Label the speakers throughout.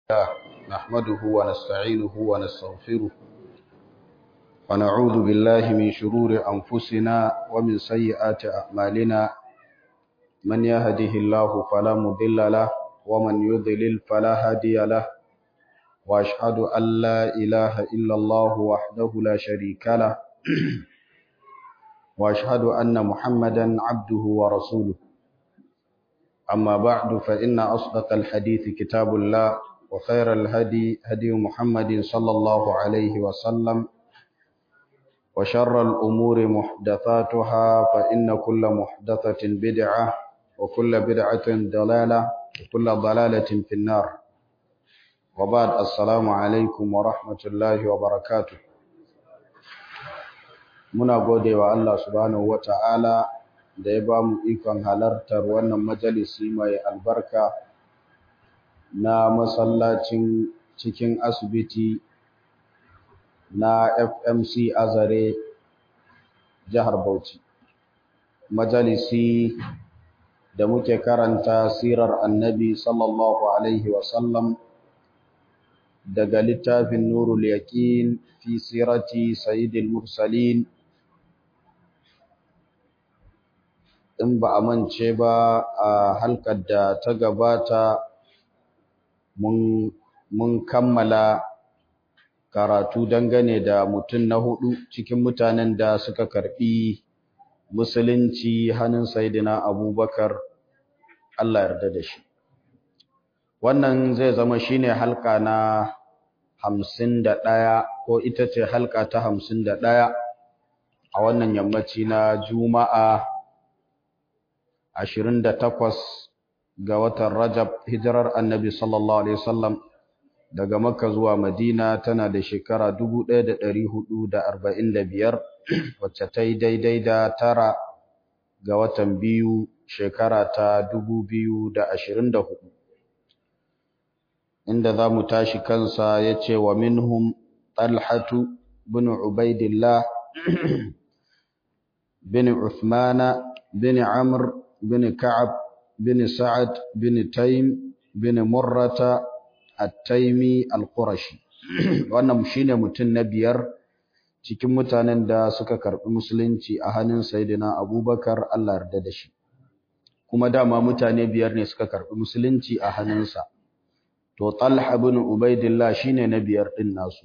Speaker 1: الله نحمده ونستعينه ونستغفره ونعوذ بالله من شرور أنفسنا ومن سيئات أعمالنا من يهده الله فلا مضل له ومن يضلل فلا هادي له وأشهد أن لا إله إلا الله وحده لا شريك له وأشهد أن محمدا عبده ورسوله أما بعد فإن أصدق الحديث كتاب الله وخير الهدي هدي محمد صلى الله عليه وسلم وشر الأمور محدثاتها فإن كل محدثة بدعة وكل بدعة ضلالة وكل ضلالة في النار وبعد السلام عليكم ورحمة الله وبركاته muna gode wa Allah subhanahu wata'ala da ya ba mu ikon halartar wannan majalisi mai albarka na masallacin cikin asibiti na FMC Azare jihar Bauchi majalisi da muke karanta sirar annabi sallallahu alaihi wasallam daga littafin nurul yaqin fi sirati sayyidil mursalin in ba a mance ba a halkar da ta gabata mun kammala karatu dangane da mutum na hudu cikin mutanen da suka karbi musulunci hannun saidina abubakar Allah yarda da shi wannan zai zama shine halka na hamsin da ɗaya ko ita ce halka ta hamsin da ɗaya a wannan yammaci na juma'a ashirin da takwas ga watan Rajab hijirar Annabi sallallahu alaihi wasallam daga Makka zuwa Madina tana da shekara 1445 wacce ta yi daidai da tara ga watan biyu shekara ta 2024 inda za mu tashi kansa ya ce wa minhum talhatu bin ubaidillah bin uthmana bin amr bin ka'ab bin Sa'ad bin Taym bin Murrata At-Taymi Al-Qurashi wannan shine mutum na biyar cikin mutanen da suka karbi musulunci a hannun Sayyidina Abubakar Allah yarda da shi kuma dama mutane biyar ne suka karbi musulunci a hannunsa to Talha bin Ubaidillah shine na biyar din nasu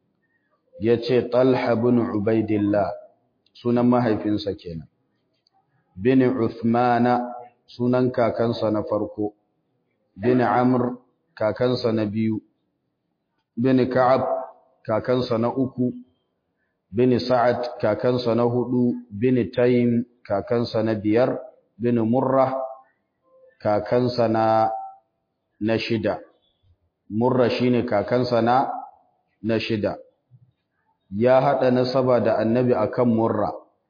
Speaker 1: yace Talha bin Ubaidillah sunan mahaifinsa kenan bin Uthmana sunan kakansa na farko bin Amr kakansa na biyu bin Ka'ab kakansa na uku bin Sa'ad kakansa na hudu bin Taym kakansa na biyar bin Murrah kakansa na na shida Murra shine kakansa na na shida ya hada nasaba da Annabi akan Murra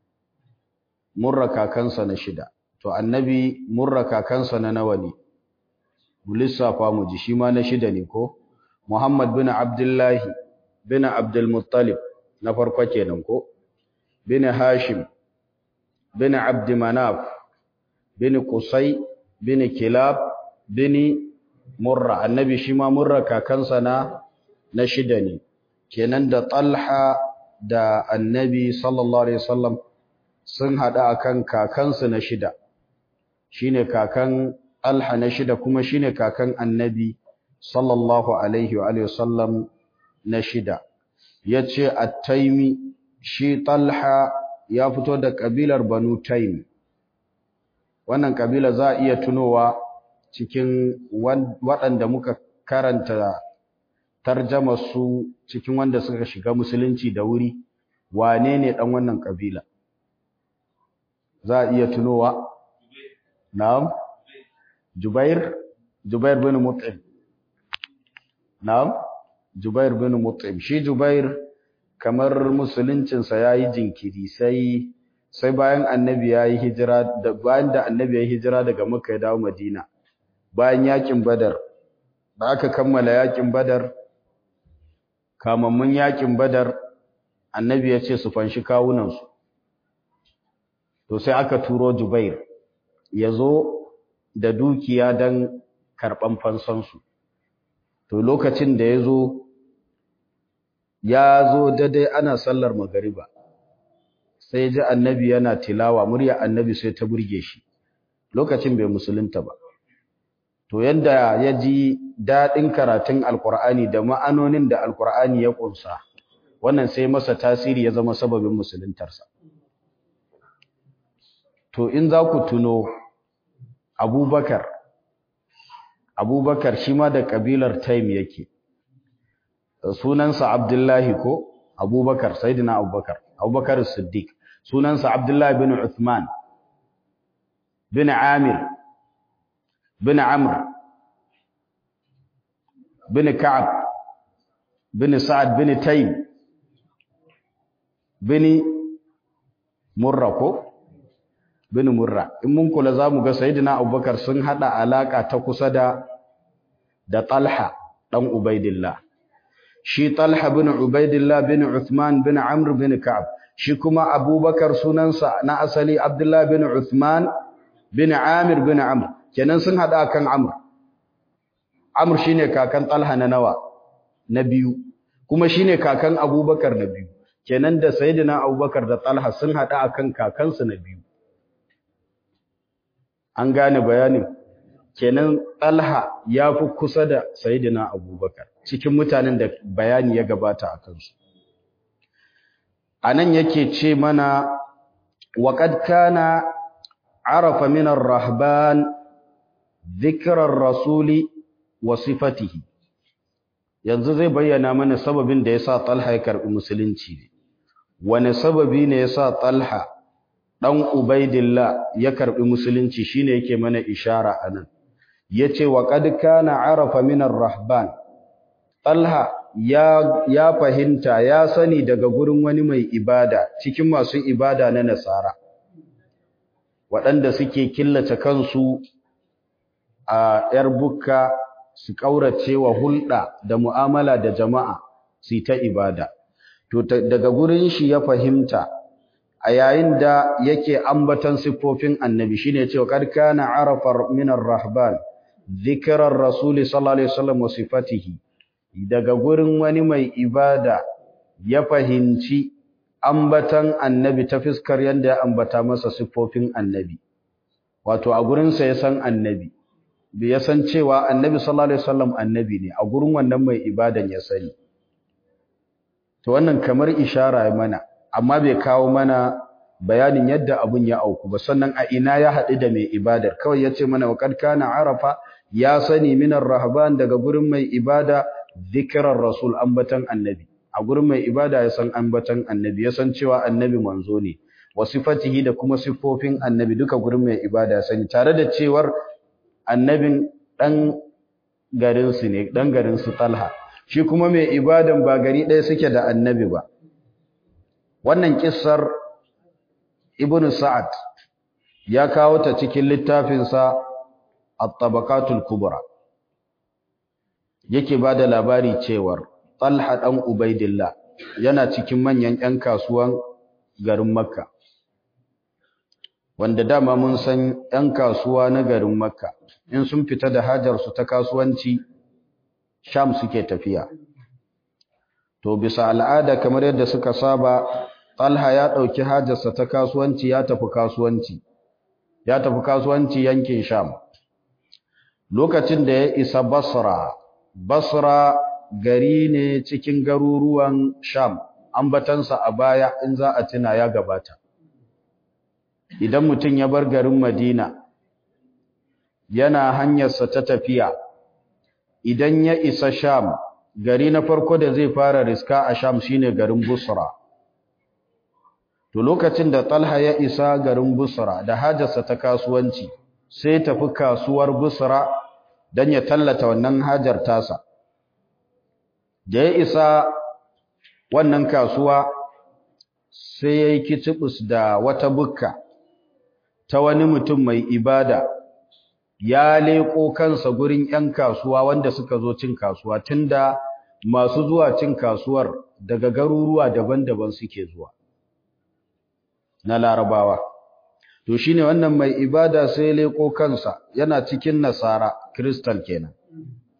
Speaker 1: Murra kakansa na shida to annabi murra kakansa na nawa ne lissafa mu ji shi ma na shida ne ko Muhammad bin Abdullahi bin Abdul Muttalib na farko kenan ko bin Hashim bin Abd Manaf bin Qusay bin Kilab bin Murra annabi shi ma murra kakansa na na shida ne kenan da Talha da annabi sallallahu alaihi wasallam sun hada akan kakansu na shida shine kakan Alha na shida kuma shine kakan Annabi sallallahu alaihi wa alihi wasallam na shida yace At-Taimi shi Talha ya fito da kabilar Banu Taim wannan kabila za a iya tunowa cikin waɗanda muka karanta tarjama su cikin wanda suka shiga musulunci da wuri wane ne dan wannan kabila za a iya tunowa Na'am. Jubair Jubair bin Mut'im. Na'am. Jubair bin Mut'im. Shi Jubair kamar musuluncin sa yayi jinkiri sai sai bayan Annabi yayi hijira da bayan da Annabi yayi hijira daga Makka ya dawo Madina. Bayan yakin Badar da aka kammala yakin Badar kamammun yakin Badar Annabi ya ce su fanshi kawunan su. To sai aka turo Jubair ya zo da dukiya don karɓan fansansu to lokacin da ya zo ya zo daidai ana sallar magariba sai ji annabi yana tilawa murya annabi sai ta burge shi lokacin bai musulunta ba to yanda ya ji daɗin karatun alkur'ani da ma'anonin da alkur'ani ya ƙunsa wannan sai masa tasiri ya zama sababin musuluntarsa to in za ku tuno abubakar abubakar shi ma da ƙabilar taim yake sunansa abdullahi ko abubakar sayyidina abubakar abubakar siddiq sunansa abdullahi bin uthman bin amir bin amr bin ka'ab bin sa'ad bin taym bin murra ko bin murra in mun kula zamu ga sayyidina abubakar sun hada alaka ta kusa da da talha dan ubaidillah shi talha bin ubaidillah bin uthman bin amr bin ka'ab shi kuma abubakar sunansa na asali abdullah bin uthman bin amir bin amr kenan sun hada kan amr amr shine kakan talha na nawa na biyu kuma shine kakan abubakar na biyu kenan da sayyidina abubakar da talha sun hada akan kakansu na biyu an gane bayanin kenan talha ya fi kusa da sayyidina abubakar cikin mutanen da bayani ya gabata a kansu anan yake ce mana waqad kana arafa min ar-rahban dhikra ar-rasuli wa sifatihi yanzu zai bayyana mana sababin da yasa talha ya karbi musulunci ne wani sababi ne yasa talha dan ubaidillah ya karbi musulunci shine yake mana ishara anan yace wa qad kana arafa min ar-rahban talha ya ya fahimta ya sani daga gurin wani mai ibada cikin masu ibada na nasara waɗanda suke killace kansu a yar bukka su kaurace wa hulɗa da mu'amala da jama'a su ta ibada to daga gurin shi ya fahimta a yayin da yake ambatan siffofin annabi shine cewa kad kana arafa min ar-rahban dhikrar rasuli sallallahu alaihi wasallam wa sifatihi daga gurin wani mai ibada ya fahimci ambatan annabi ta fiskar yanda ya ambata masa siffofin annabi wato a gurin sa ya san annabi bai ya san cewa annabi sallallahu alaihi wasallam annabi ne a gurin wannan mai ibadan ya sani to wannan kamar ishara mana amma bai kawo mana bayanin yadda abun ya auku ba sannan a ina ya haɗu da mai ibadar kawai ya ce mana waƙad kana arafa ya sani minar rahban daga gurin mai ibada zikirar rasul ambatan annabi a gurin mai ibada ya san ambatan annabi ya san cewa annabi manzo ne wa sifatihi da kuma siffofin annabi duka gurin mai ibada ya sani tare da cewar annabin dan garin su ne dan garin su talha shi kuma mai ibadan ba gari ɗaya suke da annabi ba wannan kissar ibnu sa'ad ya kawo ta cikin littafinsa at-tabaqatul kubra yake bada labari cewar talha dan ubaidillah yana cikin manyan ƴan kasuwan garin makka wanda dama mun san ƴan kasuwa na garin makka in sun fita da hajar su ta kasuwanci sham suke tafiya to bisa al'ada kamar yadda suka saba Talha ya ɗauki hajarsa ta kasuwanci ya tafi kasuwanci ya tafi kasuwanci yankin Sham lokacin da ya isa Basra Basra gari ne cikin garuruwan Sham ambatansa a baya in za a tuna ya gabata idan mutum ya bar garin Madina yana hanyarsa ta tafiya idan ya isa Sham gari na farko da zai fara riska a Sham shine garin Busra to lokacin da Talha ya isa garin Busra da hajarsa ta kasuwanci sai tafi kasuwar Busra dan ya tallata wannan hajar tasa da ya isa wannan kasuwa sai yayi kitibus da wata bukka ta wani mutum mai ibada ya leko kansa gurin 'yan kasuwa wanda suka zo cin kasuwa tunda masu zuwa cin kasuwar daga garuruwa daban-daban suke zuwa na larabawa to shine wannan mai ibada sai leko kansa yana cikin nasara kristal kenan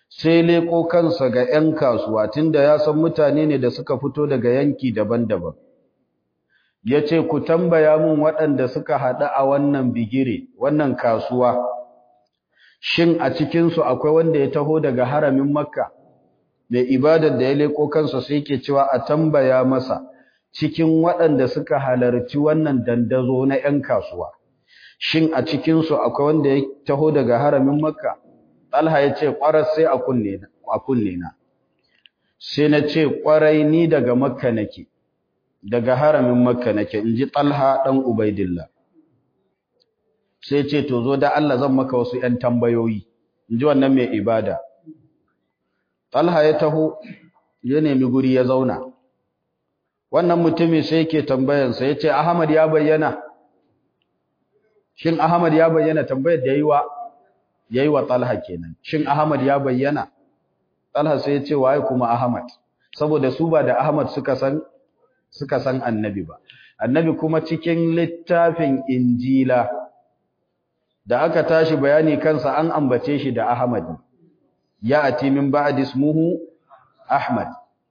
Speaker 1: sai leko kansa ga 'yan kasuwa tunda ya san mutane ne da suka fito daga yanki daban-daban ya ce ku tambaya mun waɗanda suka haɗu a wannan bigire wannan kasuwa shin a cikinsu akwai wanda ya taho daga haramin makka mai ibadar da ya leko kansa sai ke cewa a tambaya masa cikin waɗanda suka halarci wannan dandazo na 'yan kasuwa shin a cikinsu akwai wanda ya taho daga haramin makka Talha ya ce ƙwarar sai a kunne na sai na ce ƙwarai ni daga makka nake daga haramin makka nake in ji Talha ɗan Ubaidillah sai ce to zo da Allah zan maka wasu ‘yan tambayoyi in ji wannan mai ibada Talha ya taho ya nemi guri ya zauna wannan mutumin sai yake tambayansa ya ce Ahmad ya bayyana shin Ahmad ya bayyana tambayar da yi wa yayi wa Talha kenan shin Ahmad ya bayyana Talha sai ya ce waye kuma Ahmad saboda su ba da Ahmad suka san suka san annabi ba annabi kuma cikin littafin Injila da aka tashi bayani kansa an ambace shi da Ahmad ya ati min ba'd ismuhu Ahmad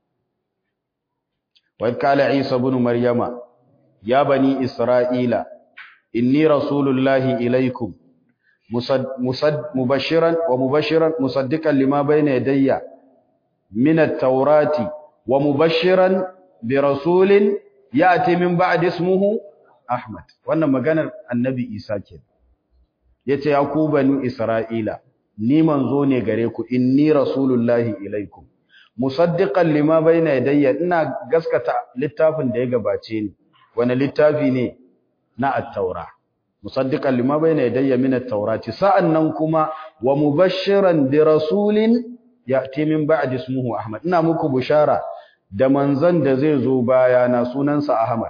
Speaker 1: wa qala Isa ibn Maryama ya bani Isra'ila inni rasulullahi ilaikum مبشرا ومبشرا مصدقا لما بين يدي من التوراة ومبشرا برسول يأتي من بعد اسمه أحمد wannan maganar annabi Isa ke yace ya ku bani Isra'ila ni manzo ne gare ku inni rasulullahi ilaikum musaddiqan lima bayna yadayya ina gaskata littafin da ya gabace ni wani littafi ne na at-taura musaddiqan lima bayna yadayya min at-taurati sa'annan kuma wa mubashiran bi rasulin ya'ti min ba'di ismuhu ahmad ina muku bushara da manzon da zai zo baya na sunansa ahmad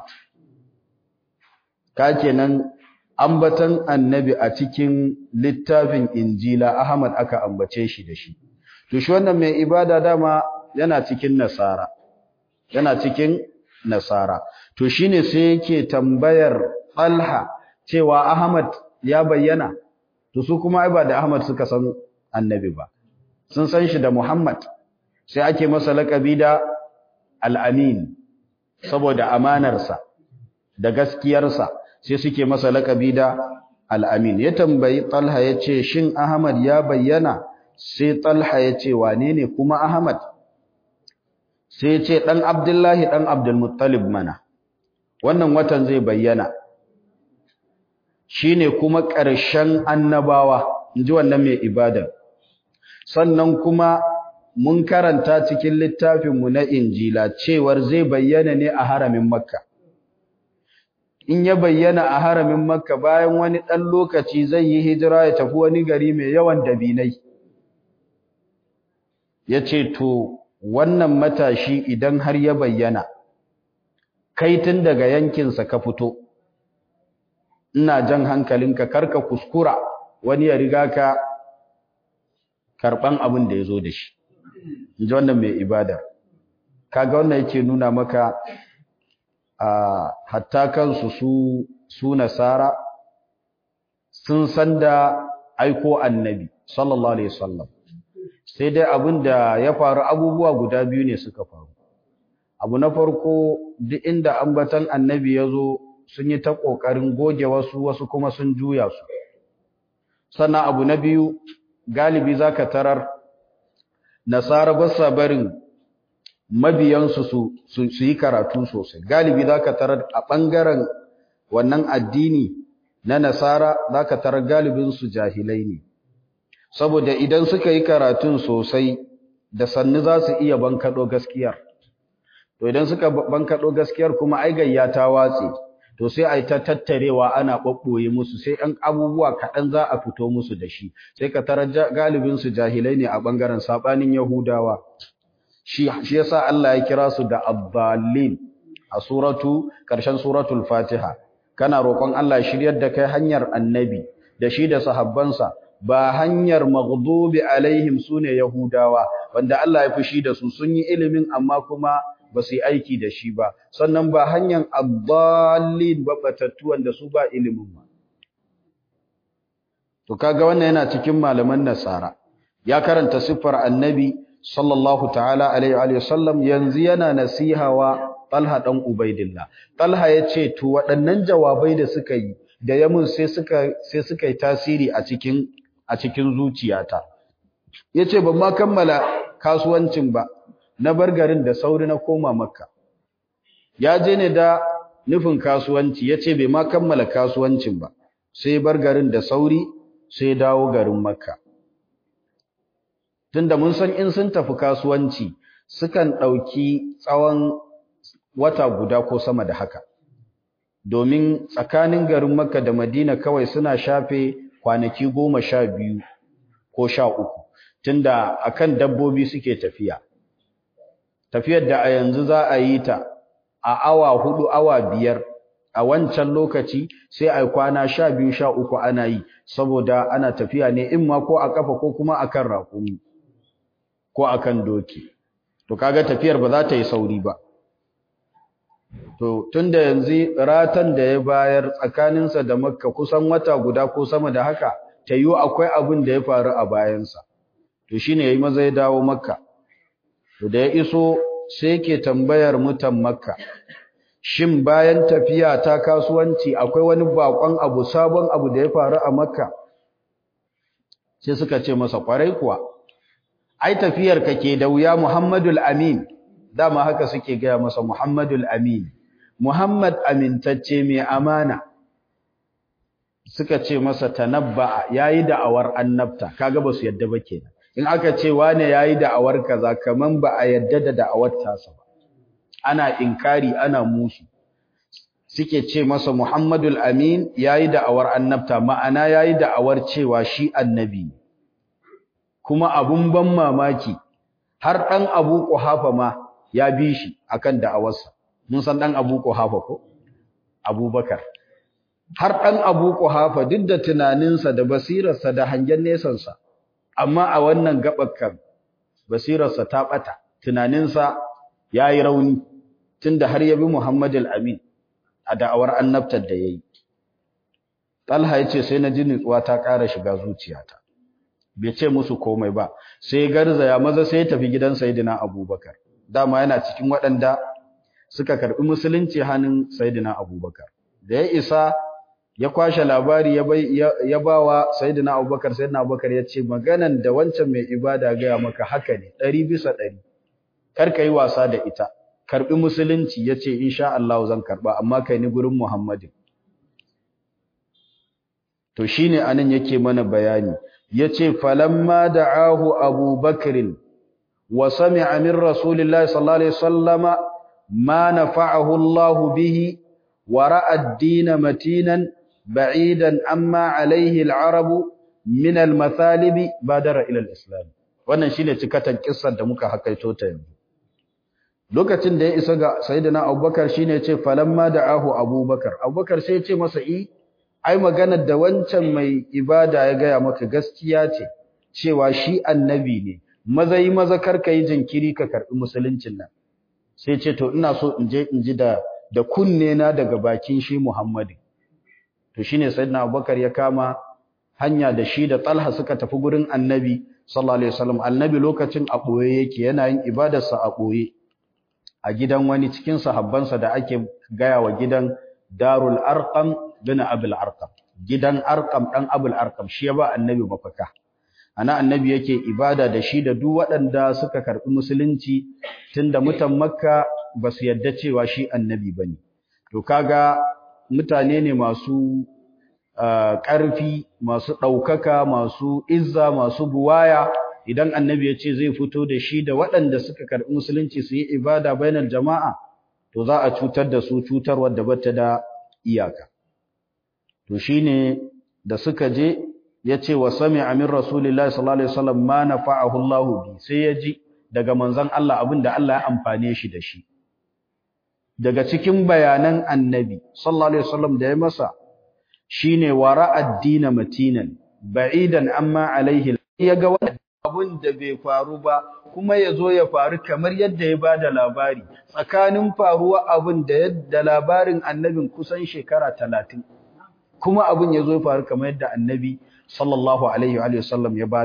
Speaker 1: kakenan ambatan annabi a cikin littafin injila ahmad aka ambace shi da shi to shi wannan mai ibada dama yana cikin nasara yana cikin nasara to shine sai yake tambayar Talha cewa Ahmad ya bayyana to su kuma ai ba da Ahmad suka san annabi ba sun san shi da Muhammad sai ake masa lakabi da al-amin saboda amanarsa da gaskiyarsa sai suke masa lakabi da al-amin ya tambayi Talha yace shin Ahmad ya bayyana sai Talha yace wane ne kuma Ahmad sai yace dan Abdullahi dan Abdul Muttalib mana wannan watan zai bayyana shine kuma ƙarshen annabawa inji wannan mai ibada sannan kuma mun karanta cikin littafinmu na injila cewar zai bayyana ne a haramin makka in ya bayyana a haramin makka bayan wani ɗan lokaci zai yi hijira ya tafi wani gari mai yawan dabinai ya ce to wannan matashi idan har ya bayyana kai tun daga yankinsa ka fito ina jan hankalinka karka kuskura wani ya riga ka karban abin da ya zo da shi inji wannan mai ibada kaga wannan yake nuna maka a hatta kansu su su nasara sun san da aiko annabi sallallahu alaihi wasallam sai dai abin da ya faru abubuwa guda biyu ne suka faru abu na farko duk inda ambatan annabi ya zo sun yi ta ƙoƙarin goge wasu wasu kuma sun juya su sannan abu na biyu galibi za ka tarar nasara ba sa barin mabiyansu su yi karatu sosai galibi za ka tarar a ɓangaren wannan addini na nasara za ka tarar galibinsu jahilai ne saboda idan suka yi karatun sosai da sannu za su iya bankaɗo gaskiyar to idan suka bankaɗo gaskiyar kuma ai gayya ta watse to sai ai ta tattarewa ana ɓaɓɓoye musu sai ɗan abubuwa kaɗan za a fito musu da shi sai ka tarar galibin su jahilai ne a ɓangaren saɓanin yahudawa shi shi yasa Allah ya kira su da abdallin a suratu ƙarshen suratul fatiha kana roƙon Allah shiryar da kai hanyar annabi da shi da sahabbansa ba hanyar maghdubi alaihim sune yahudawa wanda Allah ya fushi da su sun yi ilimin amma kuma ba su yi aiki da shi ba sannan ba hanyar abdallin babatattu wanda su ba ilimin ba to kaga wannan yana cikin malaman nasara ya karanta siffar annabi sallallahu ta'ala alaihi wa sallam yanzu yana nasiha wa Talha dan Ubaidillah Talha yace to waɗannan jawabai da suka yi da yamin sai suka sai suka yi tasiri a cikin a cikin zuciyata yace ban ma kammala kasuwancin ba na bar garin da sauri na koma Makka ya je ne da nufin kasuwanci yace bai ma kammala kasuwancin ba sai bar garin da sauri sai dawo garin Makka tunda mun san in sun tafi kasuwanci sukan ɗauki tsawon wata guda ko sama da haka domin tsakanin garin Makka da Madina kawai suna shafe kwanaki goma sha biyu ko sha uku tunda akan dabbobi suke tafiya tafiyar da a yanzu za a yi ta a awa hudu awa biyar a wancan lokaci sai a kwana sha biyu sha uku ana yi saboda ana tafiya ne in ma ko a kafa ko kuma akan raƙumi ko akan doki to kaga tafiyar ba za ta yi sauri ba to tunda yanzu ratan da ya bayar tsakaninsa da makka kusan wata guda ko sama da haka ta yiwu akwai abin da ya faru a bayansa to shine yayi maza ya dawo makka to da ya iso sai yake tambayar mutan makka shin bayan tafiya ta kasuwanci akwai wani bakon abu sabon abu da ya faru a makka sai suka ce masa kwarai kuwa ai tafiyar ka ke da wuya muhammadul amin dama haka suke gaya masa muhammadul amin muhammad amintacce mai amana suka ce masa tanabba yayi da'awar annabta kaga basu yadda ba kenan in aka ce wane yayi da'awar kaza kaman ba a yadda da da'awar tasa ba ana inkari ana musu suke ce masa Muhammadul Amin yayi da'awar annabta ma'ana yayi da'awar cewa shi annabi kuma abun ban mamaki har dan Abu Quhafa ma ya bi shi akan da'awarsa mun san dan Abu Quhafa ko Abubakar har dan Abu Quhafa duk da tunaninsa da basirarsa da hangen nesansa amma a wannan gabakan basirarsa ta bata tunaninsa yayi rauni tunda har ya bi Muhammadul Amin a da'awar annabtar da yayi Talha yace sai na ji nutsuwa ta ƙara shiga zuciyata bai ce musu komai ba sai garzaya maza sai ya tafi gidan Sayyidina Abubakar dama yana cikin waɗanda suka karbi musulunci hannun Sayyidina Abubakar da ya isa ya kwashe labari ya bai ya bawa Sayyidina Abubakar Sayyidina Abubakar ya ce maganan da wancan mai ibada ga maka haka ne 100 bisa 100 kar ka yi wasa da ita karbi musulunci yace insha Allah zan karba amma kai ni gurin Muhammadin to shine anan yake mana bayani yace falamma da'ahu Abu Bakr wa sami'a min Rasulillahi sallallahu alaihi wasallama ma nafa'ahu Allah bihi wa ra'a ad-din matinan ba'idan amma alaihi al-arab min al-mathalibi badara ila al-islam wannan shine cikatan kissar da muka hakaito ta yanzu lokacin da ya isa ga sayyidina abubakar shine yace falamma da'ahu abubakar abubakar sai yace masa i ai maganar da wancan mai ibada ya gaya maka gaskiya ce cewa shi annabi ne maza yi maza karka yi jinkiri ka karbi musuluncin nan sai ce to ina so in je in ji da da kunne na daga bakin shi Muhammadu to shine sayyidina abubakar ya kama hanya da shi da Talha suka tafi gurin annabi sallallahu alaihi wasallam annabi lokacin a boye yake yana yin ibadarsa a boye a gidan wani cikin sahabbansa da ake gaya wa gidan Darul Arqam bin Abul Arqam gidan Arqam dan Abul Arqam shi ya ba annabi mafaka ana annabi yake ibada da shi da duk waɗanda suka karɓi musulunci tunda mutan Makka ba su yadda cewa shi annabi bane to kaga mutane ne masu ƙarfi masu ɗaukaka masu izza masu buwaya idan annabi ya ce zai fito da shi da waɗanda suka karɓi musulunci su yi ibada bainar jama'a to za a cutar da su cutar wadda bata da iyaka to shine da suka je ya ce wa sami amin rasulillahi sallallahu alaihi wasallam ma nafa'ahu Allahu bi sai ya ji daga manzon Allah abin da Allah ya amfane shi da shi daga cikin bayanan annabi sallallahu alaihi wasallam da ya masa shine wara addina matinan ba'idan amma alaihi yaga wannan abun da bai faru ba kuma yazo ya faru kamar yadda ya bada labari tsakanin faruwa abun da yadda labarin annabin kusan shekara 30 kuma abun yazo ya faru kamar yadda annabi sallallahu alaihi wa sallam ya bada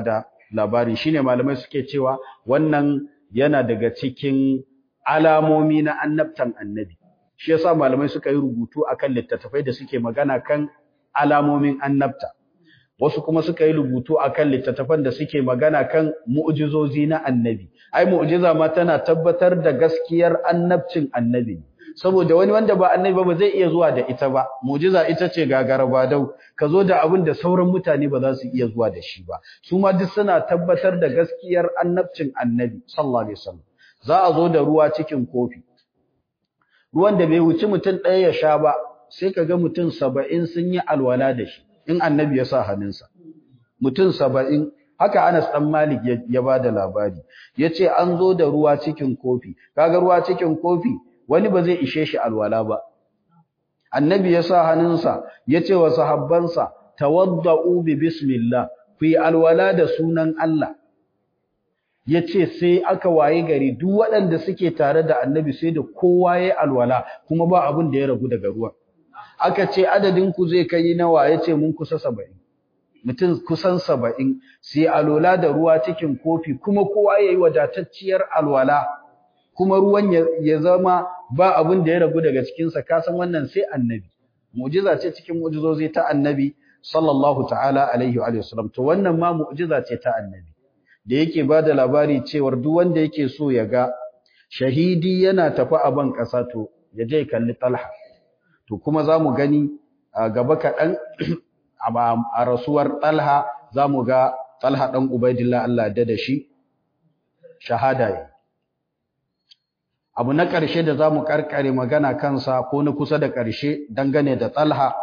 Speaker 1: labarin shine malamai suke cewa wannan yana daga cikin alamomi na annabtan annabi shi yasa malamai suka yi rubutu akan littattafai da suke magana kan alamomin annabta wasu kuma suka yi rubutu akan littattafan da suke magana kan mu'jizozi na annabi ai mu'jiza ma tana tabbatar da gaskiyar annabcin annabi saboda wani wanda ba annabi ba zai iya zuwa da ita ba mu'jiza ita ce gagara ba dau ka zo da abin da sauran mutane ba za su iya zuwa da shi ba su ma duk suna tabbatar da gaskiyar annabcin annabi sallallahu alaihi wasallam za a zo da ruwa cikin kofi ruwan da bai wuci mutum ɗaya ya sha ba sai ka ga mutum saba'in sun yi alwala da shi in annabi ya sa hannunsa mutum saba'in haka Anas ɗan Malik ya ba da labari ya ce an zo da ruwa cikin kofi kaga ruwa cikin kofi wani ba zai ishe shi alwala ba annabi ya sa hannunsa ya ce wa sahabbansa tawadda'u bi bismillah ku yi alwala da sunan Allah ya ce sai aka waye gari duk waɗanda suke tare da annabi sai da kowa ya alwala kuma ba abin da ya ragu daga ruwan aka ce adadin ku zai kai nawa ya ce mun kusa saba'in mutum kusan saba'in sai alwala da ruwa cikin kofi kuma kowa ya yi wadatacciyar alwala kuma ruwan ya zama ba abin da ya ragu daga cikinsa kasan wannan sai annabi mu'jiza ce cikin mu'jizozi ta annabi sallallahu ta'ala alaihi wa sallam to wannan ma mu'jiza ce ta annabi da yake ba da labari cewar duk wanda yake so ya ga shahidi yana tafi a ban ƙasa to ya je kalli talha to kuma za mu gani a gaba kaɗan a rasuwar talha za mu ga talha ɗan ubaidillah Allah da da shi shahada yi abu na ƙarshe da za mu ƙarƙare magana kansa ko na kusa da ƙarshe dangane da talha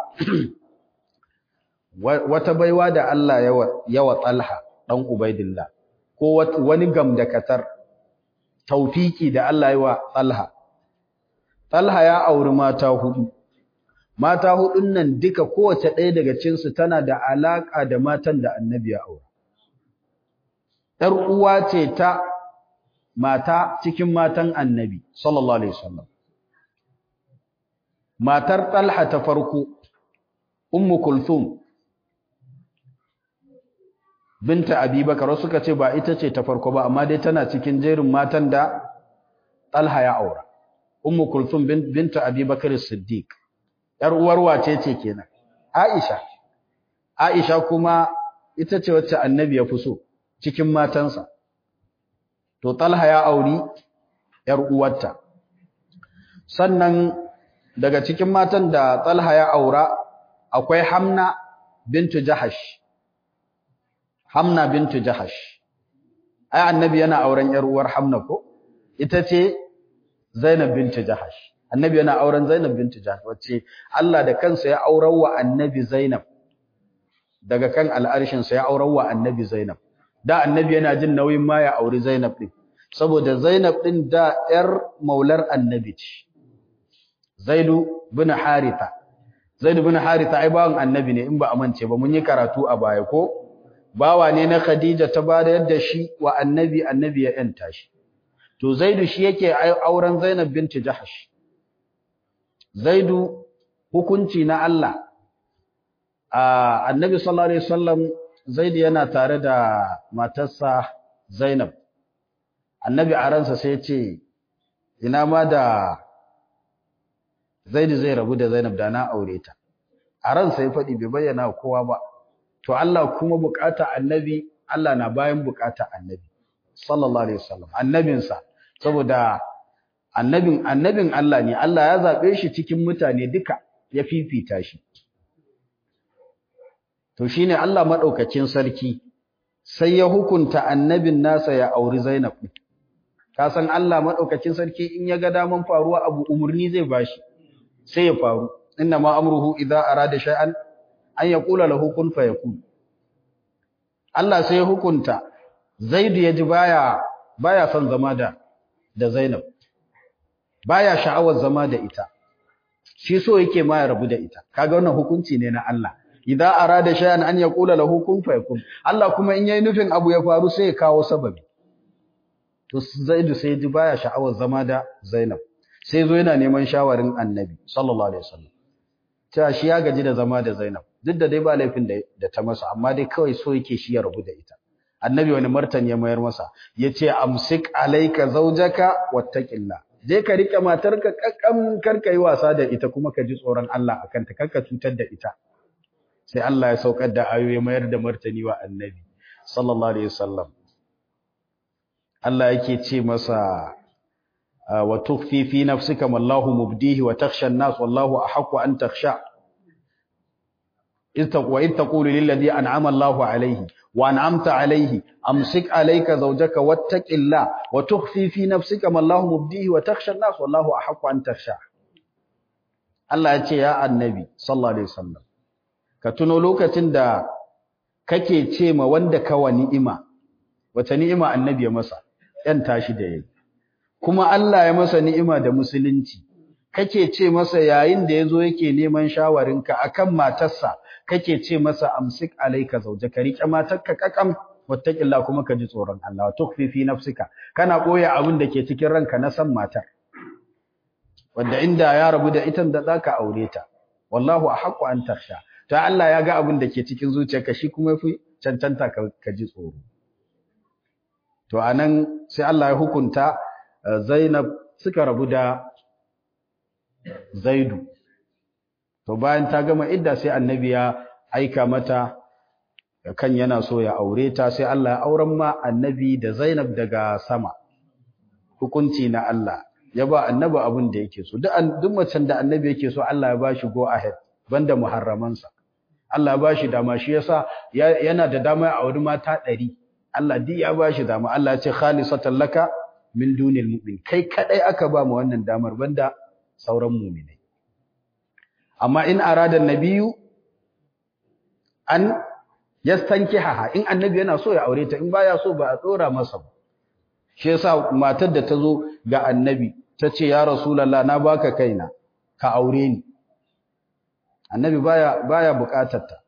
Speaker 1: wata baiwa da Allah yawa talha ɗan ubaidillah ko wani gamdakatar taufiki da Allah yi wa Talha. Talha ya auri mata hudu. Mata hudun nan duka kowace ɗaya daga cinsu tana da alaƙa da matan da annabi ya aura. ‘Yar uwa ce ta mata cikin matan annabi, sallallahu Alaihi wasallam. Matar Talha ta farko, Ummu Kulthum, binta Abubakar suka ce ba ita ce ta farko ba amma dai tana cikin jerin matan da Talha ya aura Ummu Kulthum binta Abubakar Siddiq yar uwar wace ce kenan Aisha Aisha kuma ita ce wacce Annabi ya fi so cikin matansa to Talha ya auri yar uwarta sannan daga cikin matan da Talha ya aura akwai Hamna bintu Jahash Hamna bintu Jahash. Ai annabi yana auren yar uwar Hamna ko? Ita ce Zainab bintu Jahash. Annabi yana auren Zainab bintu Jahash wacce Allah da kansa ya aurar wa annabi Zainab. Daga kan al'arshin sa ya aurar wa annabi Zainab. Da annabi yana jin nauyin ma ya auri Zainab din. Saboda Zainab din da yar maular annabi ce. Zaidu bin Haritha. Zaidu bin Haritha ai bawan annabi ne in ba amince ba mun yi karatu a baya ko? bawa ne na Khadija ta bada yadda shi wa annabi annabi ya yanta shi to Zaidu shi yake auren Zainab binti Jahash Zaidu hukunci na Allah a annabi sallallahu alaihi wasallam Zaidu yana tare da matarsa Zainab annabi a ransa sai ya ce ina ma da Zaidu zai rabu da Zainab da na aure ta a ransa ya faɗi bai bayyana kowa ba to Allah kuma bukata annabi Allah na bayan bukata annabi sallallahu alaihi wasallam annabinsa saboda annabin annabin Allah ne Allah ya zabe shi cikin mutane duka ya fifita shi to shine Allah madaukakin sarki sai ya hukunta annabin nasa ya auri Zainab ka san Allah madaukakin sarki in ya ga daman faruwa abu umurni zai bashi sai ya faru inna ma amruhu idza arada shay'an an yaqula lahu kun fayakun Allah sai ya hukunta Zaid ya ji baya baya son zama da da Zainab baya sha'awar zama da ita shi so yake ma ya rabu da ita kaga wannan hukunci ne na Allah idza arada shay'an an yaqula lahu kun fayakun Allah kuma in yayi nufin abu ya faru sai ya kawo sababi to Zaid sai ji baya sha'awar zama da Zainab sai zo yana neman shawarin Annabi sallallahu alaihi wasallam cewa shi ya gaji da zama da Zainab duk da dai ba laifin da ta masa amma dai kawai so yake shi ya rabu da ita annabi wani martani ya mayar masa yace amsik alayka zawjaka wattaqillah je ka rike matarka kakkan karka yi wasa da ita kuma ka ji tsoron Allah akan ta karka cutar da ita sai Allah ya saukar da ayoyi mayar da martani wa annabi sallallahu alaihi wasallam Allah yake ce masa wa tukhfi fi nafsika wallahu mubdihi wa takhsha an-nas wallahu ahaqqu an takhsha wa in taqulu lil ladhi an'ama Allahu alayhi wa an'amta alayhi amsik alayka zawjaka wattaqillah wa tukhfi fi nafsika wallahu mubdihi wa takhsha an-nas wallahu ahaqqu an takhsha Allah ya ce ya annabi sallallahu alaihi wasallam ka tuno lokacin da kake ce ma wanda kawa ni'ima wata ni'ima annabi ya masa ‘yan tashi da yayi kuma Allah ya masa ni'ima da musulunci kake ce masa yayin da yazo yake neman shawarinka akan matarsa kake ce masa amsik alayka zawjaka rike matarka kakam wattaqilla kuma ka ji tsoron Allah wa tukfi fi nafsika kana boye abin da ke cikin ranka na san matar wanda inda ya rabu da ita da zaka aure ta wallahu ahqqu an takhsha ta Allah ya ga abin da ke cikin zuciyarka shi kuma fi cancanta ka ji tsoro to anan sai Allah ya hukunta Zainab suka rabu da Zaidu to bayan ta gama idda sai annabi ya aika mata kan yana so ya aure ta sai Allah ya auren ma annabi da Zainab daga sama hukunci na Allah ya ba annabi abin da yake so duk duk macen da annabi yake so Allah ya ba shi go ahead banda muharramansa Allah ba shi dama shi yasa yana da dama a wuri mata ɗari. Allah duk ya ba shi dama Allah ya ce khalisatan laka min dunil mu'min kai kadai aka ba mu wannan damar banda sauran mu'minai amma in arada nabiyu an yastankiha in annabi yana so ya aure ta in baya so ba a tsora masa ba shi yasa matar da ta zo ga annabi ta ce ya rasulullah na baka kaina ka aure ni annabi baya baya bukatar ta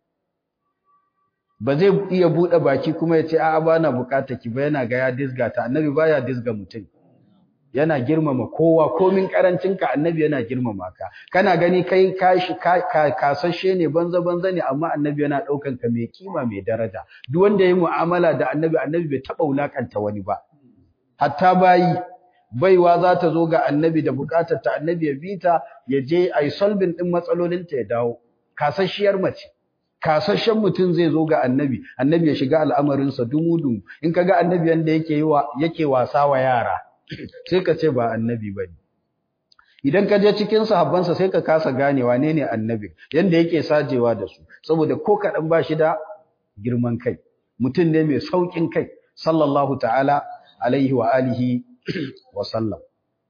Speaker 1: ba zai iya bude baki kuma ya ce a'a bana bukatar ki ba yana ga ya disga ta annabi baya disga mutum yana girmama kowa komin karancin ka annabi yana girmama ka kana gani kai kashi kasashe ne banza banza ne amma annabi yana daukan ka mai kima mai daraja duk wanda yayi mu'amala da annabi annabi bai taba wulakanta wani ba hatta bayi baiwa za ta zo ga annabi da bukatar ta annabi ya bita ya je ai solving din matsalolin ta ya dawo kasasshiyar mace kasashen mutum zai zo ga annabi annabi ya shiga al'amarin sa dumu in kaga annabi yanda yake yi wa yake wasa wa yara sai ka ce ba annabi bane idan ka je cikin sahabbansa sai ka kasa gane wane ne annabi yanda yake sajewa da su saboda ko kadan ba shi da girman kai mutum ne mai saukin kai sallallahu ta'ala alaihi wa alihi wa sallam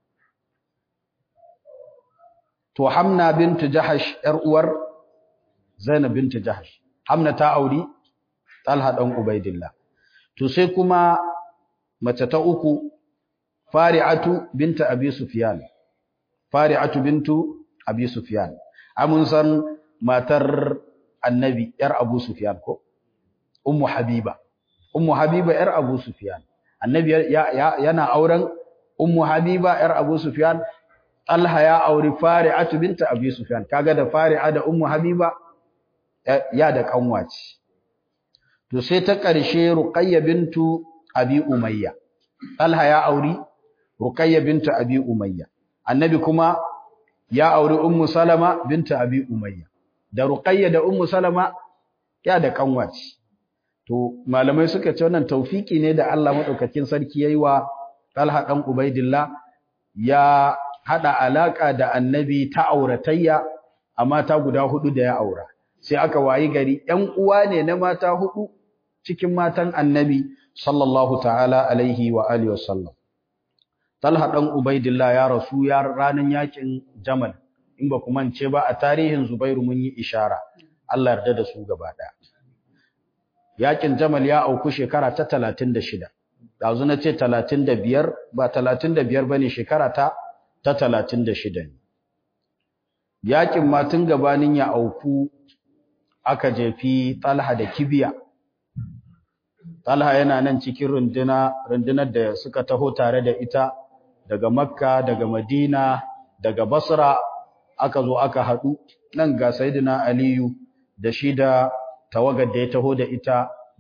Speaker 1: to hamna bintu jahash yar uwar zainab bintu jahash hamna ta auri talha dan ubaidillah to sai kuma mace ta uku fari'atu bintu abi sufyan fari'atu bintu abi sufyan amun san matar annabi yar abu sufyan ko ummu habiba ummu habiba yar abu sufyan annabi yana auren ummu habiba yar abu sufyan talha ya auri fari'atu binta abi sufyan kaga da fari'a da ummu habiba ya da kanwaci to sai ta karshe ruqayya bintu abi umayya talha ya auri ruqayya bintu abi umayya annabi kuma ya auri ummu salama binta abi umayya da ruqayya da ummu salama ya da kanwaci to malamai suka ce wannan taufiki ne da Allah madaukakin sarki yayi wa Talha dan Ubaidillah ya hada alaka da annabi ta auratayya a mata guda hudu da ya aura sai aka wayi gari ƴan uwa ne na mata hudu cikin matan annabi sallallahu ta'ala alaihi wa alihi wasallam Talha dan Ubaidillah ya rasu ya ranan yakin Jamal in ba ku mance ba a tarihin Zubairu mun yi ishara Allah yarda da su gaba daya yakin Jamal ya auku shekara ta 36 dazu na ce 35 ba 35 bane shekara ta ta 36 ne yakin ma tun gabanin ya auku aka jefi Talha da kibiya Talha yana nan cikin runduna rundunar da suka taho tare da ita daga Makka daga Madina daga Basra aka zo aka hadu nan ga Sayyidina Aliyu da shi da tawagar da ya taho da ita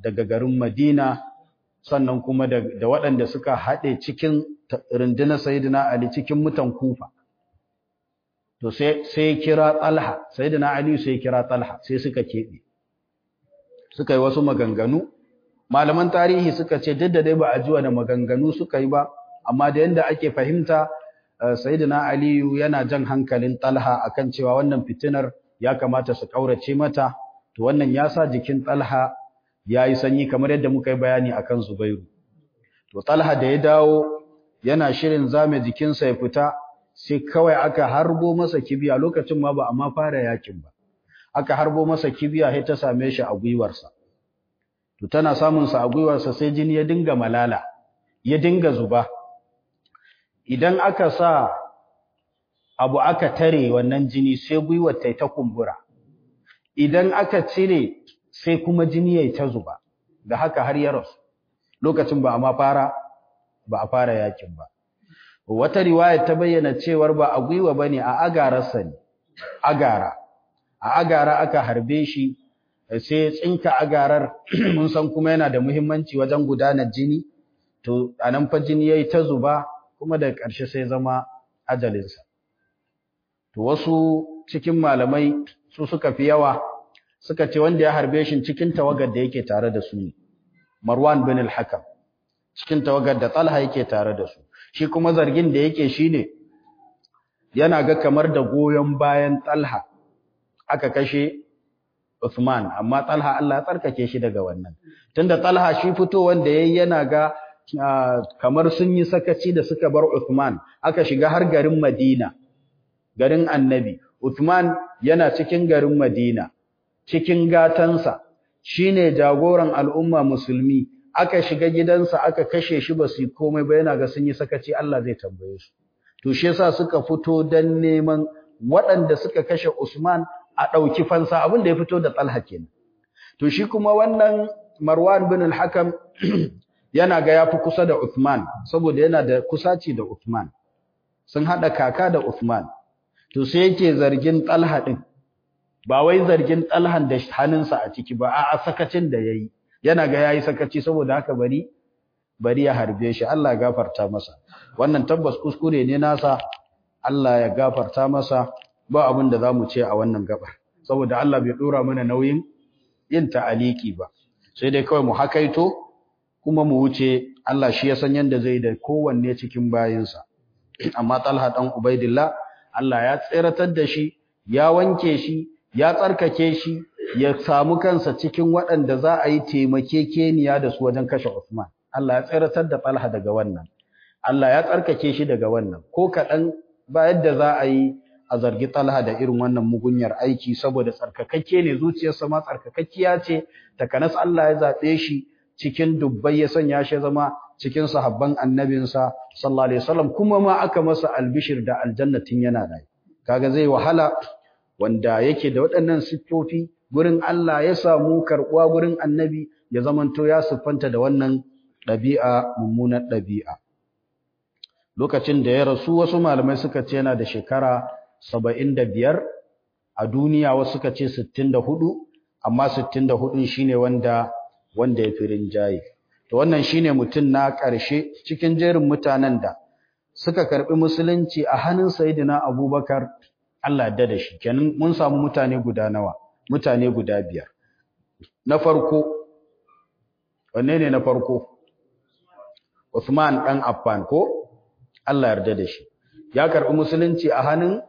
Speaker 1: daga garin Madina sannan kuma da, da waɗanda suka haɗe cikin rundunar Sayyidina Ali cikin mutan Kufa to sai sai kira Talha Sayyidina Ali sai kira Talha sai suka kebe suka yi wasu maganganu malaman tarihi suka ce duk da dai ba a ji wani maganganu suka yi ba amma da yanda ake fahimta Sayyidina Ali yana jan hankalin Talha akan cewa wannan fitinar ya kamata su kaurace mata to wannan ya sa jikin Talha ya yi sanyi kamar yadda muka yi bayani akan Zubairu to Talha da ya dawo yana shirin zame jikinsa ya fita sai kawai aka harbo masa kibiya lokacin ma ba a ma fara yakin ba aka harbo masa kibiya sai ta same shi a gwiwarsa to tana samun sa a gwiwarsa sai jini ya dinga malala ya dinga zuba idan aka sa abu aka tare wannan jini sai gwiwar ta ta kumbura idan aka cire sai kuma jini yayi ta zuba da haka har ya rasu lokacin ba a ma fara ba a fara yakin ba wata riwaya ta bayyana cewar ba a gwiwa bane a agararsa ne agara a agara aka harbe shi sai tsinka agarar mun san kuma yana da muhimmanci wajen gudanar jini to anan fa jini yayi ta zuba kuma da ƙarshe sai zama ajalinsa to wasu cikin malamai su suka fi yawa suka ce wanda ya harbe shi cikin tawagar da yake tare da su ne Marwan bin al-Hakam cikin tawagar da Talha yake tare da su shi kuma zargin da yake shine yana ga kamar da goyon bayan Talha aka kashe Uthman amma Talha Allah ya tsarkake shi daga wannan tunda Talha shi fito wanda yayi yana ga kamar sun yi sakaci da suka bar Uthman aka shiga har garin Madina garin Annabi Uthman yana cikin garin Madina cikin gatansa shine jagoran al'umma musulmi aka shiga gidansa aka kashe shi ba su komai ba yana ga sun yi sakaci Allah zai tambaye su to shi yasa suka fito dan neman waɗanda suka kashe Usman a ɗauki fansa abin da ya fito da Talha kenan to shi kuma wannan Marwan bin al-Hakam yana ga yafi kusa da Uthman saboda yana da kusaci da Uthman sun hada kaka da Uthman to sai yake zargin Talha din ba wai zargin Talhan da hannunsa a ciki ba a'a sakacin da yayi yana ga yayi sakaci saboda haka bari bari ya harbe shi Allah ya gafarta masa wannan tabbas kuskure ne nasa Allah ya gafarta masa ba abin da zamu ce a wannan gabar saboda Allah bai dora mana nauyin yin ta'aliki ba sai dai kawai mu hakaito kuma mu wuce Allah shi ya san yanda zai da kowanne cikin bayinsa amma Talha dan Ubaidillah Allah ya tsiratar da shi ya wanke shi ya tsarkake shi ya samu kansa cikin waɗanda za a yi taimakekeniya da su wajen kashe Uthman Allah ya tsiratar da Talha daga wannan Allah ya tsarkake shi daga wannan ko kaɗan ba yadda za a yi a zargi Talha da irin wannan mugunyar aiki saboda tsarkakakke ne zuciyarsa ma tsarkakakkiya ce takanas Allah ya zaɓe shi cikin dubbai ya sanya shi zama cikin sahabban annabinsa sallallahu alaihi wasallam kuma ma aka masa albishir da aljannatin yana da kaga zai wahala wanda yake da waɗannan siffofi gurin Allah ya samu karɓuwa gurin annabi ya zamanto ya siffanta da wannan ɗabi'a mummunar ɗabi'a lokacin da ya rasu wasu malamai suka ce yana da shekara saba'in da biyar a duniya wasu suka ce sittin da hudu amma sittin da hudun shine wanda wanda ya fi rinjaye to wannan shine mutum na ƙarshe cikin jerin mutanen da suka karɓi musulunci a hannun sayidina abubakar Allah ya da shi kenan mun samu mutane guda nawa mutane guda biyar na farko wanne ne na farko Uthman dan Affan ko Allah yarda da shi ya karbi musulunci a hannun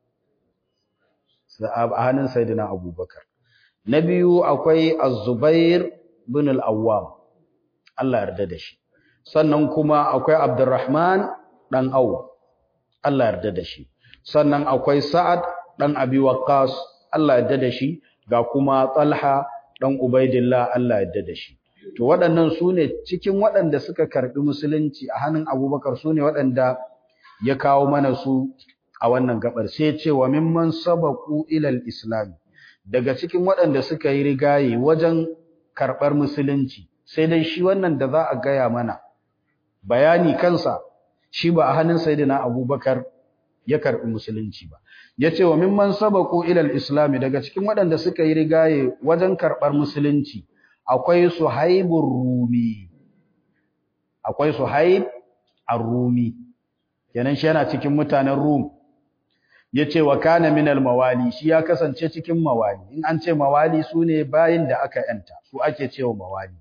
Speaker 1: a hannun Sayyidina Abubakar na biyu akwai Az-Zubair bin Al-Awwam Allah yarda da shi sannan kuma akwai Abdurrahman dan Auf Allah yarda da shi sannan akwai Sa'ad dan Abi Waqqas Allah yarda da shi ga kuma Talha dan Ubaidillah Allah yarda da shi to waɗannan su ne cikin waɗanda suka karɓi musulunci a hannun abubakar su ne waɗanda ya kawo mana su a wannan gabar sai ce wa mimman sabaku ilal islam daga cikin waɗanda suka yi rigaye wajen karɓar musulunci sai dai shi wannan da za a gaya mana bayani kansa shi ba a hannun sayyidina abubakar ya karɓi musulunci ba ya ce wa mimman sabaku ilal islam daga cikin waɗanda suka yi rigaye wajen karɓar musulunci akwai suhaibur rumi akwai suhaib ar-rumi kenan shi yana cikin mutanen rum yace wa kana minal mawali shi ya kasance cikin mawali in an ce mawali sune bayin da aka yanta su ake cewa mawali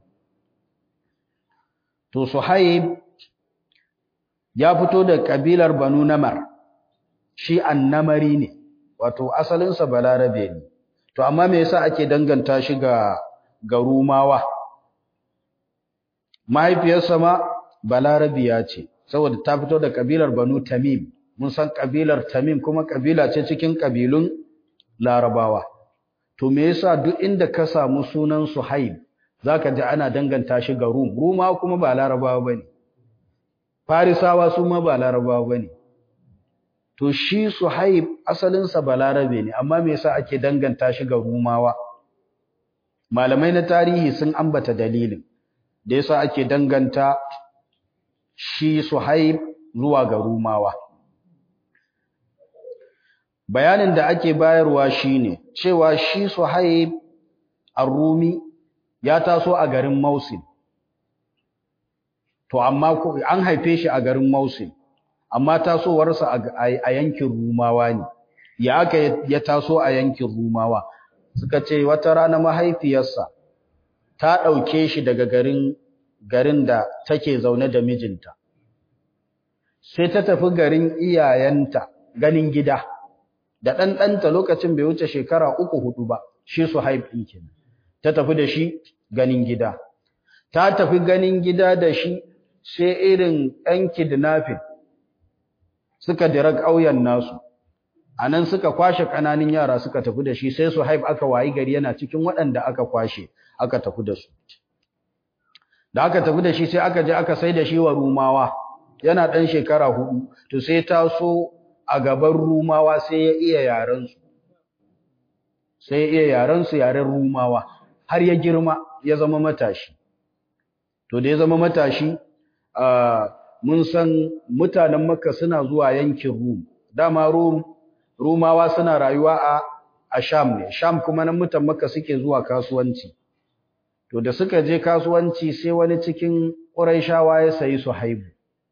Speaker 1: to suhaib ya fito da kabilar banu namar shi annamari ne wato asalin sa balarabe ne to amma me yasa ake danganta shi ga ga rumawa mahaifiyarsa ma balarabiya ce saboda ta fito da kabilar banu tamim mun san kabilar Tamim kuma kabila ce cikin kabilun Larabawa to me yasa duk inda ka samu sunan Suhaib zaka ji ana danganta shi ga Rum Ruma kuma ba Larabawa bane Farisawa su ma ba Larabawa bane to shi Suhaib asalin sa Balarabe ne amma me yasa ake danganta shi ga Rumawa malamai na tarihi sun ambata dalilin da yasa ake danganta shi Suhaib zuwa ga Rumawa bayanin da ake bayarwa shine cewa shi Suhaib ar-Rumi ya taso a garin Mosul to amma an haife shi a garin Mosul amma tasowarsa a yankin Rumawa ne ya aka ya taso a yankin Rumawa suka ce wata rana mahaifiyarsa ta dauke shi daga garin garin da take zaune da mijinta sai ta tafi garin iyayenta ganin gida da ɗanɗanta lokacin bai wuce shekara uku hudu ba shi su haifin kenan ta tafi da shi ganin gida ta tafi ganin gida da shi sai irin ɗan kidnapping suka dira ƙauyen nasu a nan suka kwashe ƙananan yara suka tafi da shi sai su haif aka wayi gari yana cikin waɗanda aka kwashe aka tafi da su da aka tafi da shi sai aka je aka sai da shi wa rumawa yana ɗan shekara hudu to sai taso a gaban rumawa sai ya iya yarensu sai ya iya yarensu yaren rumawa har ya girma ya zama matashi to da ya zama matashi mun san mutanen makka suna zuwa yankin rum dama rum rumawa suna rayuwa a a sham ne sham kuma nan mutan makka suke zuwa kasuwanci to da suka je kasuwanci sai wani cikin quraishawa ya sayi suhaibu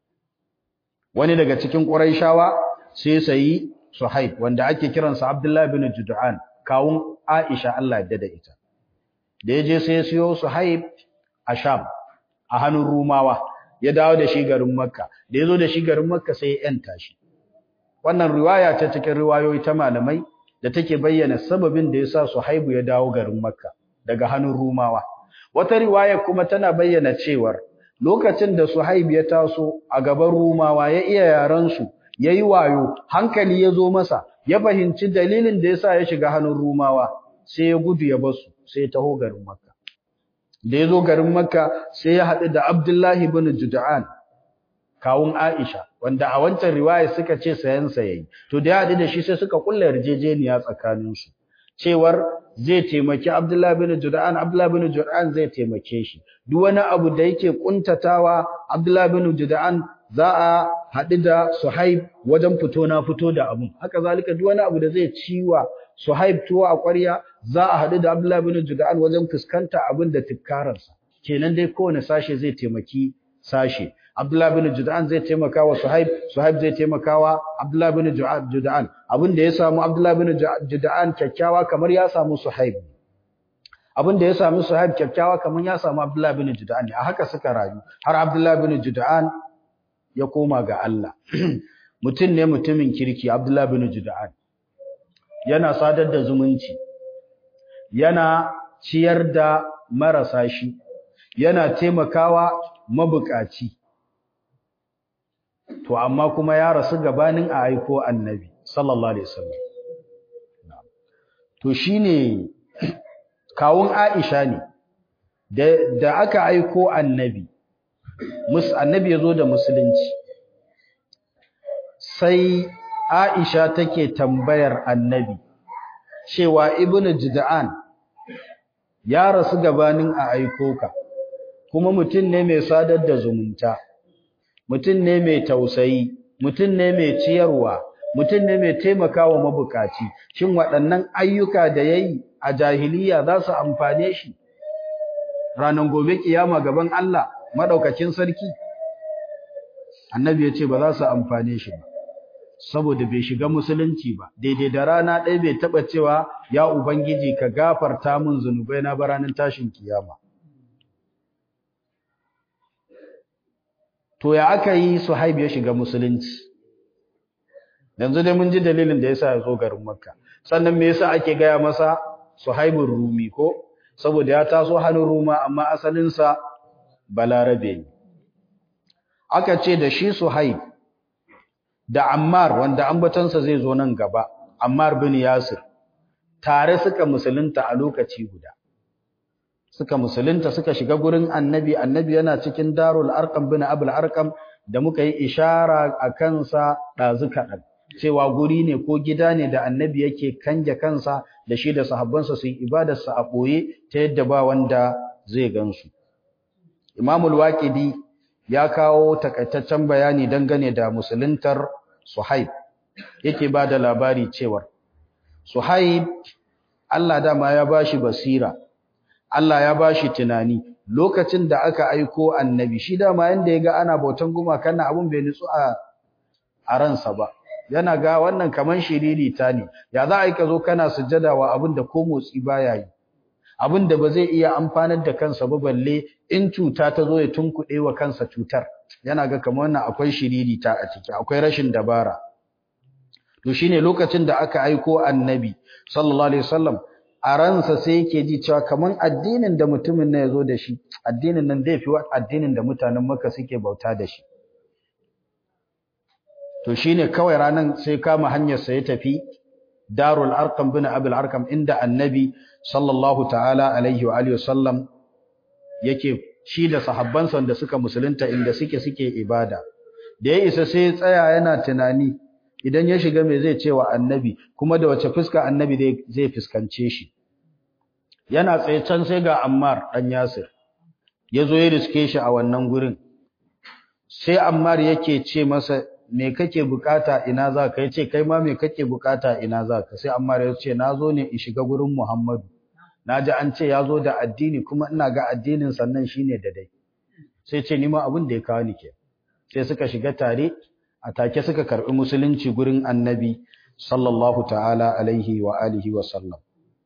Speaker 1: wani daga cikin quraishawa sai sayi Suhaib wanda ake kiransa Abdullah bin Jud'an kawun Aisha Allah ya da ita da yaje sai ya siyo Suhaib a Sham a hannun Rumawa ya dawo da shi garin Makka da yazo da shi garin Makka sai ya yanta shi wannan riwaya ta cikin riwayoyi ta malamai da take bayyana sababin da yasa Suhaib ya dawo garin Makka daga hannun Rumawa wata riwaya kuma tana bayyana cewar lokacin da Suhaib ya taso a gaban Rumawa ya iya yaran su yayi wayo hankali ya zo masa ya fahimci dalilin da yasa ya shiga hannun Rumawa sai ya gudu ya basu sai ya taho garin Makka da ya zo garin Makka sai ya haɗu da Abdullahi ibn Jud'an kawun Aisha wanda a wancan riwaya suka ce sayan sa yayi to da ya haɗu da shi sai suka kulla yarjejeniya tsakanin su cewar zai taimaki Abdullahi ibn Jud'an Abdullahi ibn Jud'an zai taimake shi duk wani abu da yake kuntatawa Abdullahi ibn Jud'an za a haɗu da Suhaib wajen fito na fito da abun haka zalika duk wani abu da zai ciwa Suhaib tuwo a ƙwarya za a haɗu da Abdullah bin Juda'an wajen fuskanta abin da tikkararsa kenan dai kowane sashe zai taimaki sashe Abdullah bin Juda'an zai taimaka wa Suhaib Suhaib zai taimaka wa Abdullah bin Juda'an abin da ya samu Abdullah bin Juda'an kyakkyawa kamar ya samu Suhaib abin da ya samu Suhaib kyakkyawa kamar ya samu Abdullah bin Juda'an a haka suka rayu har Abdullah bin Juda'an ya koma ga Allah mutum ne mutumin kirki Abdullah bin Juda'an yana sadar da zumunci yana ciyar da marasa shi yana taimakawa mabukaci to amma kuma ya rasu gabanin a aiko annabi sallallahu alaihi wasallam to shine kawun Aisha ne da aka aiko annabi mus annabi yazo da musulunci sai Aisha take tambayar annabi cewa ibnu jud'an ya rasu gabanin a aiko ka kuma mutum ne mai sadar da zumunta mutum ne mai tausayi mutum ne mai ciyarwa mutum ne mai taimakawa mabukaci shin waɗannan ayyuka da yayi a jahiliya za su amfane shi ranar gobe kiyama gaban Allah madaukakin sarki annabi ya ce ba za su amfane shi ba saboda bai shiga musulunci ba daidai da rana ɗaya bai taɓa cewa ya ubangiji ka gafarta min zunubai na baranin tashin kiyama to ya aka yi suhaib ya shiga musulunci yanzu dai mun ji dalilin da yasa ya zo garin makka sannan me yasa ake gaya masa suhaibun rumi ko saboda ya taso hannun ruma amma asalinsa balarabe ne aka ce da shi suhaib da ammar wanda ambatansa zai zo nan gaba ammar bin yasir tare suka musulunta a lokaci guda suka musulunta suka shiga gurin annabi annabi yana cikin darul arqam bin abul arqam da muka yi ishara a kansa ɗazu kaɗan cewa guri ne ko gida ne da annabi yake kanje kansa da shi da sahabbansa su yi ibadarsa a ɓoye ta yadda ba wanda zai gansu imamul waƙidi ya kawo takaitaccen bayani dangane da musuluntar suhaib yake ba da labari cewar suhaib Allah dama ya bashi basira Allah ya bashi tunani lokacin da aka aiko annabi shi dama yanda ya ga ana bautan gumakan nan abun bai nutsu a a ransa ba yana ga wannan kaman shiriri ta ne ya za a yi ka zo kana sujjada wa abin da ko motsi baya yi abin da ba zai iya amfanar da kansa ba balle in cuta ta zo ya tunkuɗe wa kansa cutar yana ga kamar wannan akwai shiriri ta a ciki akwai rashin dabara to shine lokacin da aka aiko annabi sallallahu alaihi wasallam a ransa sai yake ji cewa kaman addinin da mutumin nan yazo da shi addinin nan zai fi addinin da mutanen Makka suke bauta da shi to shine kawai ranan sai kama hanyar sa ya tafi Darul Arqam bin Abul Arqam inda Annabi sallallahu ta'ala alaihi wa alihi wasallam yake shi da sahabbansa da suka musulunta inda suke suke ibada da ya isa sai ya tsaya yana tunani idan ya shiga me zai ce wa Annabi kuma da wace fuska Annabi zai fuskance shi yana tsaye can sai ga Ammar dan Yasir yazo ya riske shi a wannan gurin sai Ammar yake ce masa me kake bukata ina za ka yace kai ma me kake bukata ina za ka sai Ammar ya ce nazo ne in shiga gurin Muhammadu naji an ce yazo da addini kuma ina ga addinin sannan shine da dai sai ce ni ma abin da ya kawo ni ke sai suka shiga tare a take suka karbi musulunci gurin Annabi sallallahu ta'ala alaihi wa alihi wa sallam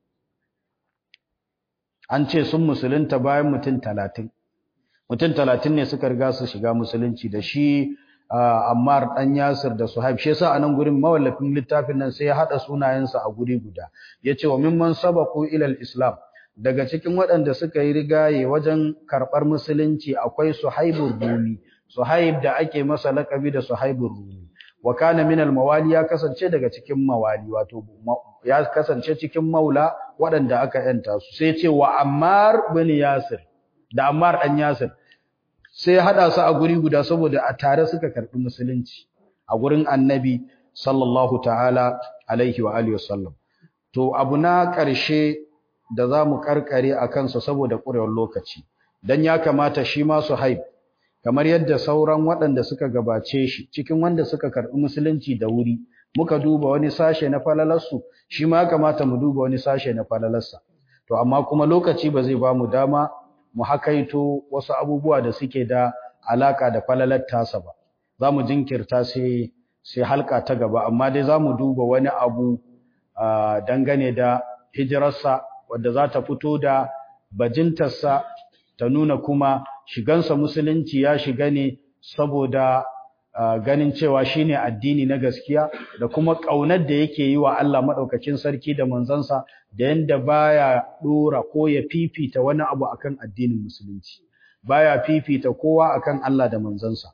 Speaker 1: an ce sun musulunta bayan mutum 30 mutum 30 ne suka riga su shiga musulunci da shi Ammar dan Yasir da Suhaib shi yasa anan gurin mawallafin littafin nan sai ya hada sunayensa a guri guda yace wa mimman sabaqu ila al-islam daga cikin waɗanda suka yi rigaye wajen karɓar musulunci akwai Suhaibur Rumi Suhaib da ake masa lakabi da Suhaibur Rumi wa kana min al-mawali ya kasance daga cikin mawali wato ya kasance cikin maula waɗanda aka yanta su sai ce wa Ammar bin Yasir da Ammar dan Yasir sai hada su a guri guda saboda a tare suka karbi musulunci a gurin Annabi sallallahu ta'ala alaihi wa alihi wasallam to abu na ƙarshe da zamu karkare akan sa saboda ƙurewar lokaci dan ya kamata shi ma Suhaib kamar yadda sauran waɗanda suka gabace shi cikin wanda suka karbi musulunci da wuri muka duba wani sashe na falalarsu shi ma kamata mu duba wani sashe na falalarsa to amma kuma lokaci ba zai ba mu dama mu hakaito wasu abubuwa da suke da alaka da falalar tasa ba za mu jinkirta sai sai halka ta gaba amma dai za mu duba wani abu dangane da hijirarsa wadda za ta fito da bajintarsa ta nuna kuma shigansa musulunci ya shiga ne saboda ganin cewa shine addini na gaskiya da kuma ƙaunar da yake yi wa Allah maɗaukakin sarki da manzansa da yanda baya dora ko ya fifita wani abu akan addinin musulunci baya fifita kowa akan Allah da manzansa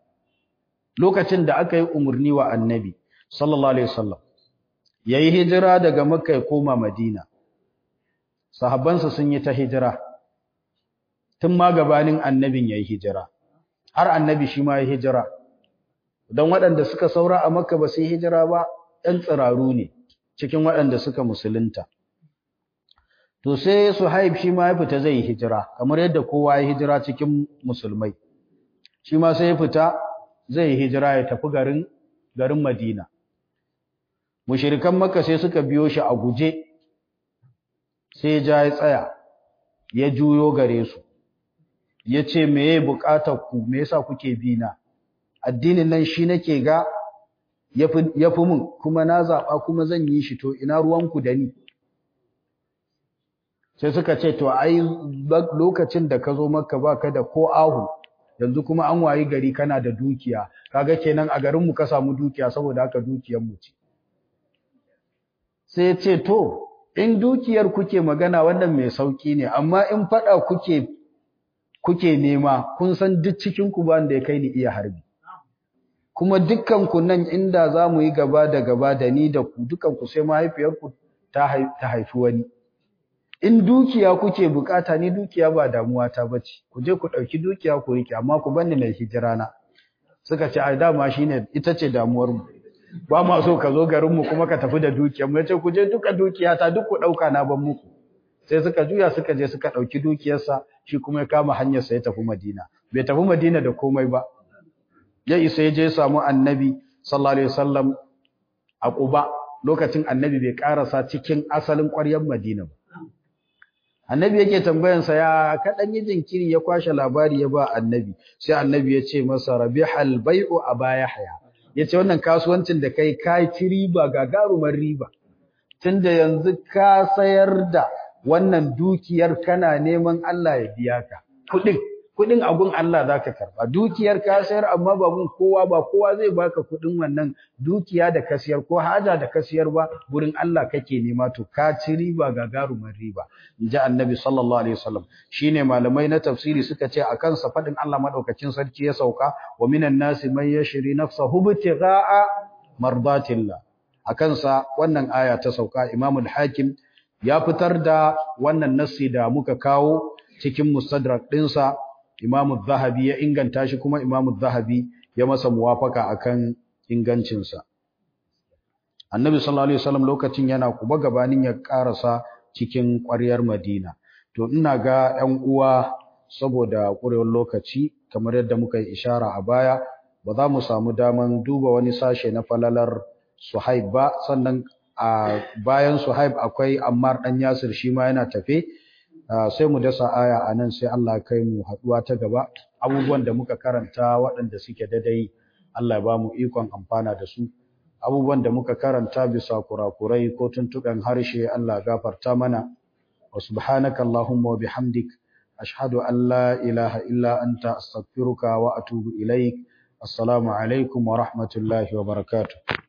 Speaker 1: lokacin da aka yi umarni wa annabi sallallahu alaihi wasallam yayi hijira daga makka ya koma madina sahabbansa sun yi ta hijira tun ma gabanin annabin yayi hijira har annabi shi ma yayi hijira don waɗanda suka saura a makka ba su yi hijira ba ɗan tsiraru ne cikin waɗanda suka musulunta to sai suhaib shi ma ya fita zai yi hijira kamar yadda kowa ya hijira cikin musulmai shi ma sai ya fita zai yi hijira ya tafi garin garin madina mushirikan makka sai suka biyo shi a guje sai ja ya tsaya ya juyo gare su yace meye bukatar ku me yasa kuke bi na addinin nan shi nake ga yafi yafi mun kuma na zaba kuma zan yi shi to ina ruwanku da ni sai suka ce to ai lokacin da ka zo makka baka da ko ahu yanzu kuma an wayi gari kana da dukiya kaga kenan a garin mu ka samu dukiya saboda haka dukiyar mu ce sai ce to in dukiyar kuke magana wannan mai sauki ne amma in fada kuke kuke nema kun san duk cikin ku ba da ya kai ni iya harbi kuma dukkan ku nan inda zamu yi gaba da gaba da ni da ku dukkan ku sai mahaifiyar ku ta haifi wani in dukiya kuke bukata ni dukiya ba damuwa ta bace ku je ku dauki dukiya ku rike amma ku banni na hijira na suka ce ai dama shine ita ce damuwar mu ba ma so ka zo garin mu kuma ka tafi da dukiyar mu yace ku je duka dukiya ta duk ku dauka na ban muku sai suka juya suka je suka dauki dukiyarsa shi kuma ya kama hanyar sa ya tafi Madina bai tafi Madina da komai ba ya isa ya je samu annabi sallallahu alaihi wasallam a Quba lokacin annabi bai karasa cikin asalin ƙwaryar Madina ba annabi yake tambayansa ya kadan yi jinkiri ya kwashe labari ya ba annabi sai annabi ya ce masa rabihal bai'u aba yahya yace wannan kasuwancin da kai kai ci riba gagarumar riba tunda yanzu ka sayar da wannan dukiyar kana neman Allah ya biya ka kudin kudin abun Allah zaka karba dukiyar ka sayar amma ba gun kowa ba kowa zai baka kudin wannan dukiya da ka sayar ko haja da ka sayar ba gurin Allah kake nema to ka ci riba gagarumar riba inji annabi sallallahu alaihi wasallam shine malamai na tafsiri suka ce akan sa fadin Allah madaukakin sarki ya sauka wa minan nasi man yashri nafsahu ibtigha'a mardatillah akan sa wannan aya ta sauka Imam al-Hakim ya fitar da wannan nassi da muka kawo cikin mustadrak dinsa Imam zahabi ya inganta shi kuma Imam zahabi ya masa muwafaka akan ingancinsa. Annabi sallallahu alaihi wasallam lokacin yana kuba gabanin ya karasa cikin ƙwaryar Madina. To ina ga 'yan uwa saboda ƙurewar lokaci kamar yadda muka yi ishara a baya ba za mu samu daman duba wani sashe na falalar Suhaib ba sannan a bayan Suhaib akwai Ammar dan Yasir shi ma yana tafe. sai mu dasa aya a nan sai Allah kai mu haɗuwa ta gaba abubuwan da muka karanta waɗanda suke dadai Allah ba mu ikon amfana da su abubuwan da muka karanta bisa kurakurai ko tuntuɓen harshe Allah gafarta mana wa subhanaka Allahumma wa bihamdik ashhadu an la ilaha illa anta astaghfiruka wa atubu ilaik assalamu alaikum wa rahmatullahi wa barakatuh